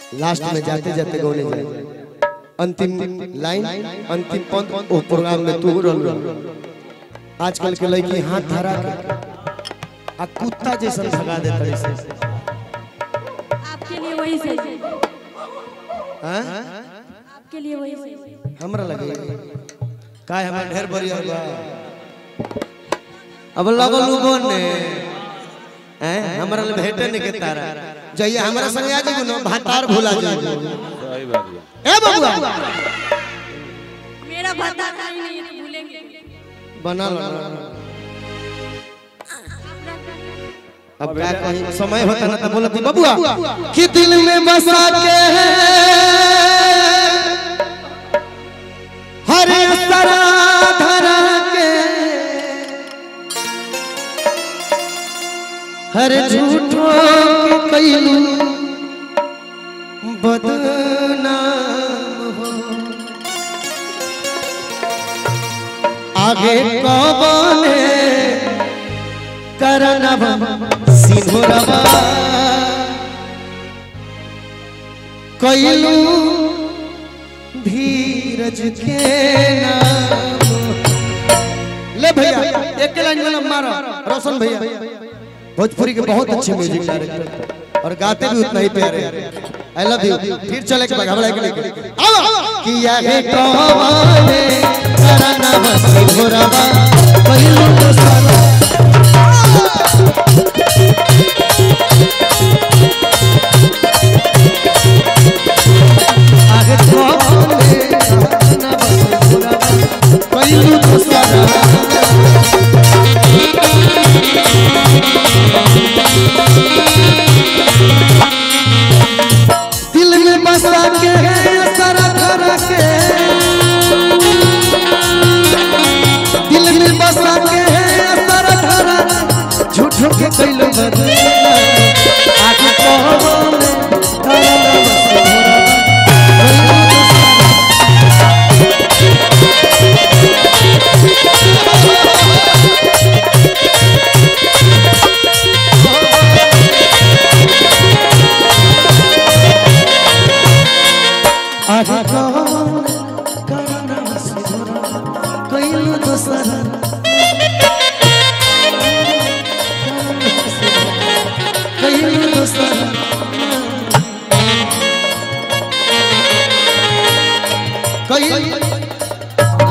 Last में जाते जाते गौने जाए अंतिम लाइन अंतिम पंथ ओ प्रोग्राम में तू रल आजकल के लड़की हाथ धरा के आ कुत्ता जैसा भगा देते से आपके लिए वही सही हैं आपके लिए वही सही हमरा लगे काय हमरा ढेर बढ़िया बा अब लगल उगन ने हैं हमरा ले भेटे ने के तारा जइया हमरा संग आ जेबू न भातार भुला जेबू सही बात है ए बबुआ मेरा भत्ता कहीं नहीं है तो भूलेंगे बना लो अब क्या कहीं समय होता ना तो बोलती बबुआ कि दिल में बसा के हर सरा धरा के हर झूठो के कैलू बदनाम हो आगे कौने करनब सिंहरबा कैलू धीरज के नाम ले भैया एक लाइन में मारो रोशन भैया भोजपुरी के बहुत अच्छे म्यूजिक डायरेक्टर और गाते भी उतना ही प्यारे आई लव यू फिर चले के घबरा के लेके आओ किया है कौने करनब सिंहरबा कैलू तो सारा आगे कौने करनब सिंहरबा कैलू तो सारा दिल में बसा के सारा धरा के दिल में बसा के सारा धरा झूठो के कैलो बदला आगे कौन करला आगे कौन करला कैलो दोसरा कैलो दोसरा कैलो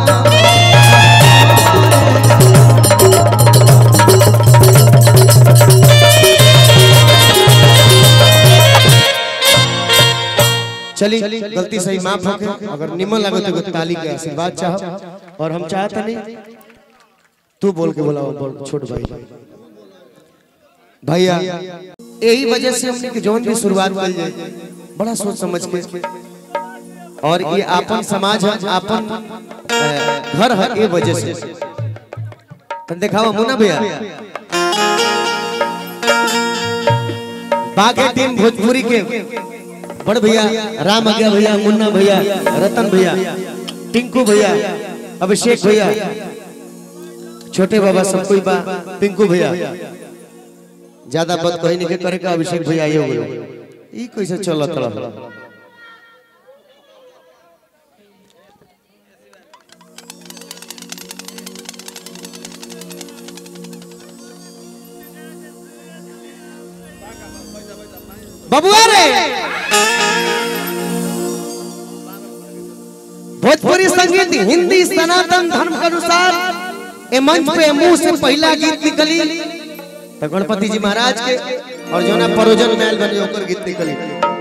चली गलती सही माफ हो गई अगर निमन लगे तो एगो ताली के आशीर्वाद चाह और हम चाहते नहीं तू बोल के बोला बोल छोट भाई भैया यही वजह से हमने के जौन भी शुरुआत कल जाए बड़ा सोच समझ के और ये आपन समाज है आपन अ, घर है ये वजह से तन दिखावा मुन्ना भैया बागे टीम भोजपुरी के बड़ भैया राम आज्ञा भैया मुन्ना भैया रतन भैया टिंकू भैया अभिषेक भैया छोटे बाबा सब कोई बा पिंकू भैया ज्यादा बात कहीं नहीं करे का अभिषेक भैया आइए हो ई कैसे चलत रहा बबुआ रे भोजपुरी संगीत हिंदी सनातन धर्म के अनुसार ए मंच पे मुंह से पहला गीत निकली तो गणपति जी महाराज के और जो ना परोजन मैल बनी ओकर गीत निकली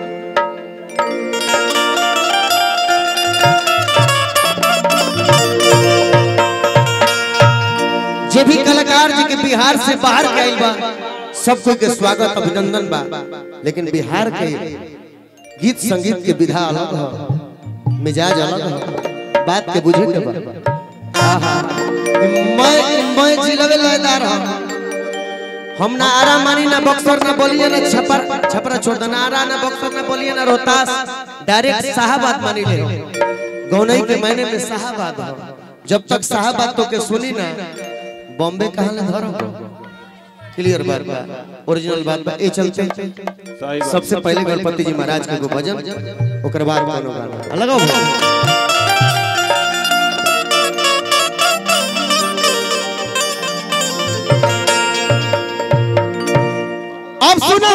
जे भी कलाकार जी के बिहार से बाहर के आइल बा सब कोई के स्वागत अभिनंदन बा लेकिन बिहार के गीत संगीत के विधा अलग है मिजाज अलग है बात के बुझे के बा आहा मैं मैं जिलवे लयदार हम हम ना आरा मानी ना बक्सर ना बोलिए ना छपर छपरा छोड़ देना आरा ना बक्सर ना बोलिए ना रोहतास डायरेक्ट साहबाद मानी ले गौनई के महीने में साहबाद हो जब तक साहबाद तो के सुनी ना बॉम्बे कहाँ ले धरो क्लियर बात बा ओरिजिनल बात बा ए चलते सही बात सबसे पहले गणपति जी महाराज के एगो भजन ओकर बाद कोनो गाना लगाओ भाई अब सुनो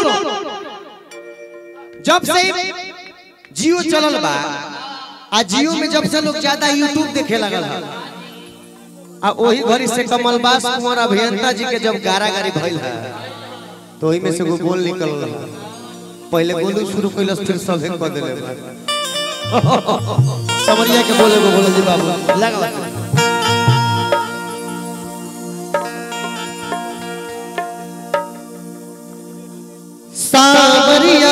जब से जियो चलल बा आ जियो में जब से लोग ज्यादा यूट्यूब देखे लगल है आ वही घड़ी से कमलबास कुंवर अभियंता जी के जब गारागारी भइल है तो ओही में से एगो बोल निकल रहा पहले गोलू शुरू कैलस फिर सभे कह देले बा। समरिया के बोले को बोले जी बाबू लगा सावरिया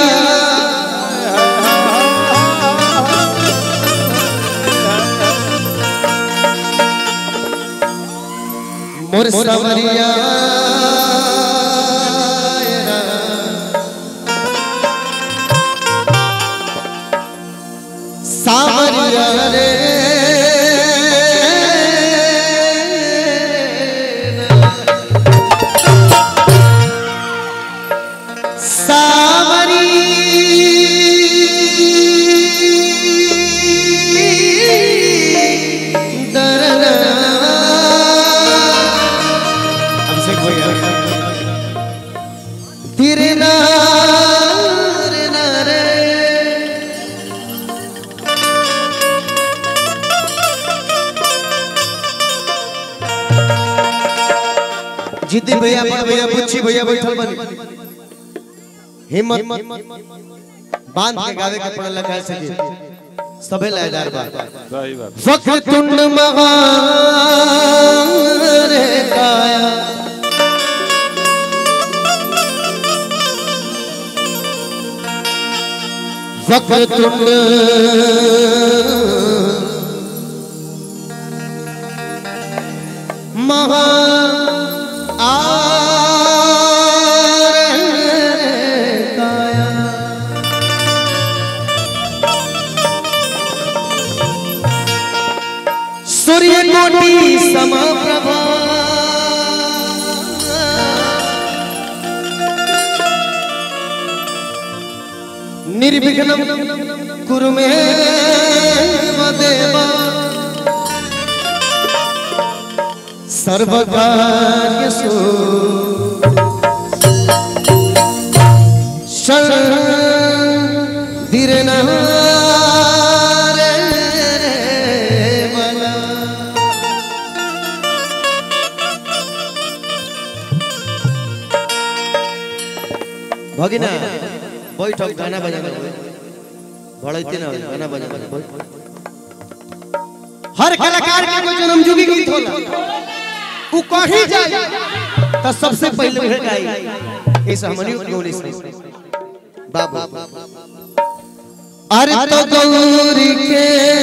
मोर सावरिया सावरिया रे सावरी दरना अभिषेक भैया तेरे नार नारे जिद्दी भैया बड़ भैया बुच्ची भैया बैठल बनी हिम्मत बांध के गावे के पड़ल लगा से सबे लयदार बा सही बात वक्रतुंड महारे काया वक्रतुंड महा काया सूर्य कोटि समप्रभा निर्विघ्नं कुरु मे देवा सर्वकार्यसु भगिना बैठ गाना बजाना भड़ैते ना होई, गाना बजाना हर कलाकार के कोई जन्म जुगी गीत होला उ कहीं जाए तो सबसे पहले उहे गाई इस हमनी गौरी से बाबू अरे तो गौरी के